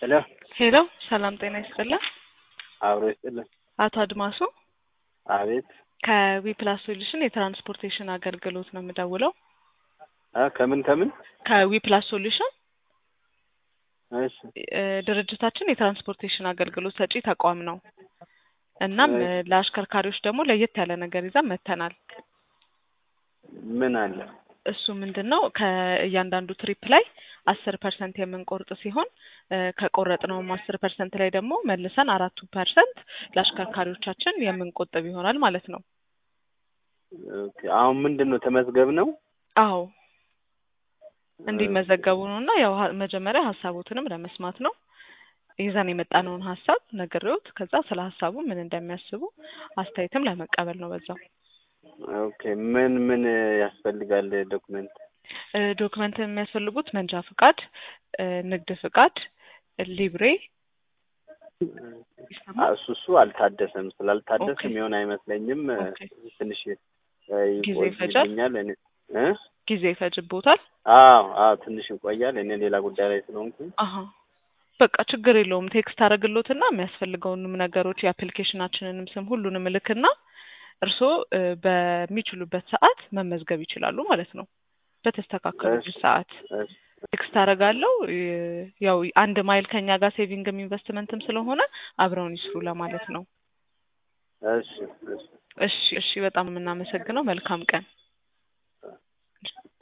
ሄሎ ሄሎ ሰላም ጤና ይስጥልን። አብሮ ይስጥልን። አቶ አድማሱ አቤት ከዊፕላስ ሶሉሽን የትራንስፖርቴሽን አገልግሎት ነው የምደውለው። አ ከምን ከምን? ከዊፕላስ ሶሉሽን እሺ እ ድርጅታችን የትራንስፖርቴሽን አገልግሎት ሰጪ ተቋም ነው። እናም እ ለአሽከርካሪዎች ደግሞ ለየት ያለ ነገር ይዘን መጥተናል። ምን አለ? እሱ ምንድን ነው ከእያንዳንዱ ትሪፕ ላይ አስር ፐርሰንት የምንቆርጥ ሲሆን እ ከቆረጥነውም አስር ፐርሰንት ላይ ደግሞ መልሰን አራቱ ፐርሰንት ለአሽከርካሪዎቻችን የምንቆጥብ ይሆናል ማለት ነው። ኦኬ አሁን ምንድን ነው ተመዝገብ ነው? አዎ እንዲመዘገቡ ነው እና ያው ሀ- መጀመሪያ ሀሳቦትንም ለመስማት ነው ይዘን የመጣነውን ሀሳብ ነግሬዎት ከዛ ስለ ሀሳቡ ምን እንደሚያስቡ አስተያየትም ለመቀበል ነው በዛው ኦኬ ምን ምን ያስፈልጋል ዶክመንት? እ ዶክመንት የሚያስፈልጉት መንጃ ፍቃድ፣ እ ንግድ ፍቃድ፣ ሊብሬ አ እሱ እሱ አልታደሰም። ስላልታደሰ ኦኬ። የሚሆን አይመስለኝም። እ ኦኬ። ትንሽ እ ጊዜ ይፈጃል? ይቆይልኛል። እኔ እ ጊዜ ይፈጅቦታል። አዎ አዎ ትንሽ ይቆያል። እኔ ሌላ ጉዳይ ላይ ስለሆንኩኝ አሀ በቃ ችግር የለውም። ቴክስት አደረግሎትና የሚያስፈልገውንም ነገሮች የአፕሊኬሽናችንንም ስም ሁሉንም እልክና እርስዎ እ በሚችሉበት ሰዓት መመዝገብ ይችላሉ ማለት ነው። በተስተካከሉበት እሺ። ሰዓት እሺ ቴክስት አደርጋለሁ። እ ያው አንድ ማይል ከኛ ጋር ሴቪንግም ኢንቨስትመንትም ስለሆነ አብረውን ይስሩ ለማለት ነው። እሺ እሺ እሺ እሺ፣ በጣም የምናመሰግነው። መልካም ቀን።